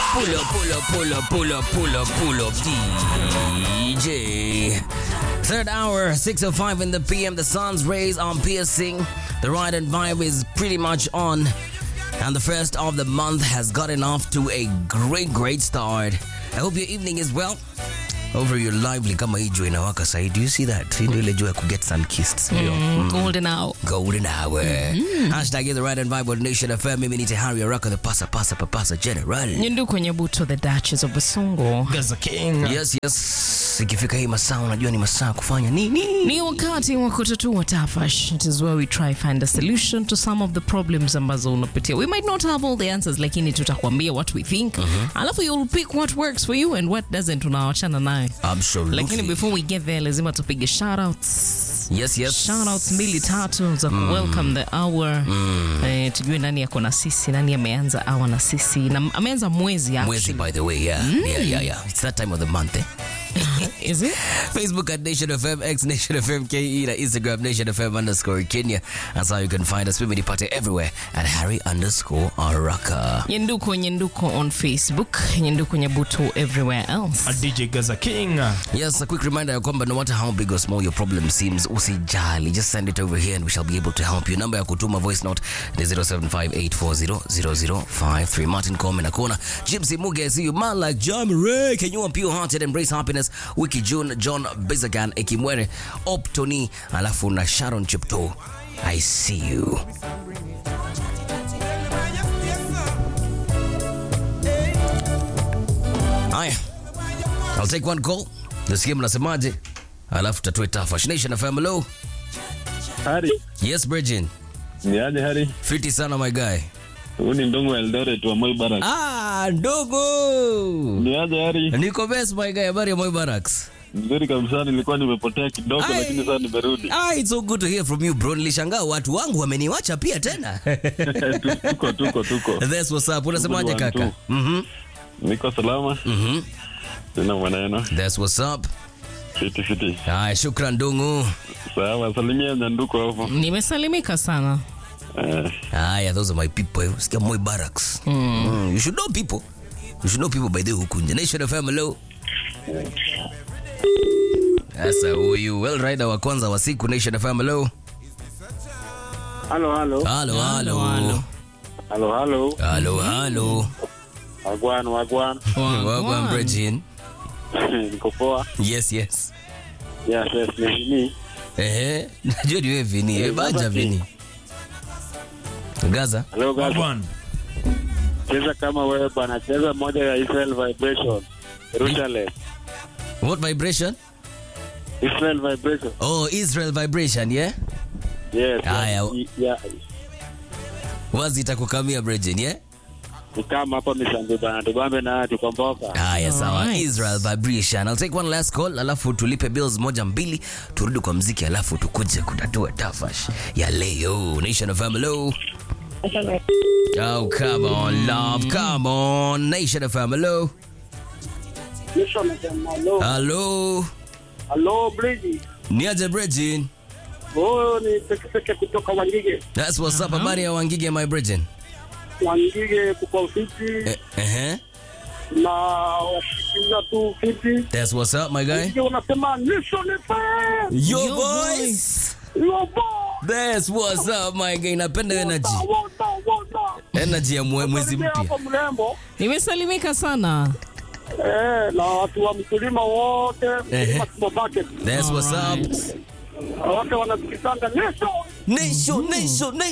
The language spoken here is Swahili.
Pull up, pull up, pull up, pull up, pull up, pull up, DJ. Third hour, 6.05 in the PM. The sun's rays are piercing. The ride and vibe is pretty much on. And the first of the month has gotten off to a great, great start. I hope your evening is well. Over your lively kama hii jua inawaka sahi. Do you see that? Hii ndio ile jua ya kuget sun kissed. Ndio. Golden hour. Golden hour. Hashtag is the right and vibe on Nation FM. Mimi ni Tehari Araka, the pasa pasa papasa general. Nyundu kwenye buto the Duchess of Basungo. Gaza King. Yes, yes. Ikifika hii masaa unajua ni masaa kufanya nini? Ni wakati wa kutatua tafash. It is where we try find a solution to some of the problems ambazo unapitia. We might not have all the answers, lakini tutakwambia what we think. Alafu you'll pick what works for you and what doesn't tunawachana naye. Absolutely. Lakini before we get there lazima tupige shoutouts. Yes, yes. Shoutouts mbili tatu za ku welcome the hour. Eh, tujue nani yako na sisi, nani ameanza hour na sisi. Na ameanza mwezi Mwezi actually. by the way, yeah. Yeah, yeah, yeah. It's that time of the month, eh? Is it? Facebook at Nation FM, X Nation FM KE, na Instagram Nation FM underscore Kenya. That's how you can find us. Mimi nipate everywhere at Harry underscore Araka. Nyenduko Nyenduko on Facebook, Nyenduko Nyabuto everywhere else. A DJ Gaza King. Yes, a quick reminder ya kwamba no matter how big or small your problem seems, usijali. Just send it over here and we shall be able to help you. Number ya kutuma voice note ni 0758400053. Martin Coleman Akona, Gypsy Muge, I see you. Man like John Ray, can you pure hearted embrace happiness? Wiki June, John Bizagan, Ekimwere, Optony, alafu na Sharon Chipto. I see you. Haya. I'll take one call. Nasikia mnasemaje? Alafu tatue tafash. Nation FM, hello. Hari, Yes, Bridgin. ni aje Hari? Fiti sana my guy. Huu ni Ndongo wa Eldoret wa Moi Barracks. Ah, ndogo. Ni aje Hari? Niko best my guy. Habari ya Moi Barracks. Nzuri kabisa, nilikuwa nimepotea kidogo Ai. lakini sasa nimerudi. Ah, it's so good to hear from you bro. Nilishangaa watu wangu wameniwacha pia tena. Tu- tuko tuko tuko. That's what's up. Unasemaje Good one, kaka? too. Mhm. Niko salama. Mhm. Sina maneno. That's what's up. Fiti fiti. Haya, shukran Dungu. Sawa, salimia Nyanduko hapo. Nimesalimika sana. Eh, Haya, those are my people. Sikia Moi Barracks. Mm. You should know people. You should know people by the way huku nje. Nation FM, hello. Sasa huyu well rider wa kwanza wa siku Nation FM, hello. Halo halo. Halo, halo. halo. Halo halo. Halo, halo. Wagwan wagwan. Wagwan Bridgin. Niko poa. Yes, yes. Yes, yes, ni mimi. Ehe, najua ni wewe Vini. Eh, Baja Vini. Gaza. Hello guys. Wagwan. Cheza kama wewe bwana, cheza moja ya Israel Vibration. Jerusalem. What vibration? Israel Vibration. Oh, Israel vibration, yeah? Yes. Haya. ya- ya- Wazi itakukamia Bridgin, yeah? ni kama hapa Misambi bana, tubambe na tukomboka. Haya, sawa. Alright. Israel vibration. I'll take one last call, alafu tulipe bills moja mbili, turudi kwa mziki, alafu tukuje kutatua tafash ya leo. Nation of hello. Oh, come on, love. Come on. Nation of hello. Hello. Halo Brady, Niaje Bridgin. huyo ni Pekepeke kutoka Wangige. That's what's up. Habari ya Wangige, my Bridgin. Wangige kuko fiti Eh, eh. na washikilia tu fiti. That's what's up, my guy. Ndio unasema Nation FM. Yo, Yo, boys. Yo bo. That's what's up, my guy. Napenda energy. Wota wota. Energy ya mwe- mwezi Karibia mpya. hapo mrembo. Nimesalimika sana. Eh, na watu wa mkulima wote, Ehe. mkulima supermarket. That's what's up. Wote wanasikizanga Nation. Nation, nation, nation.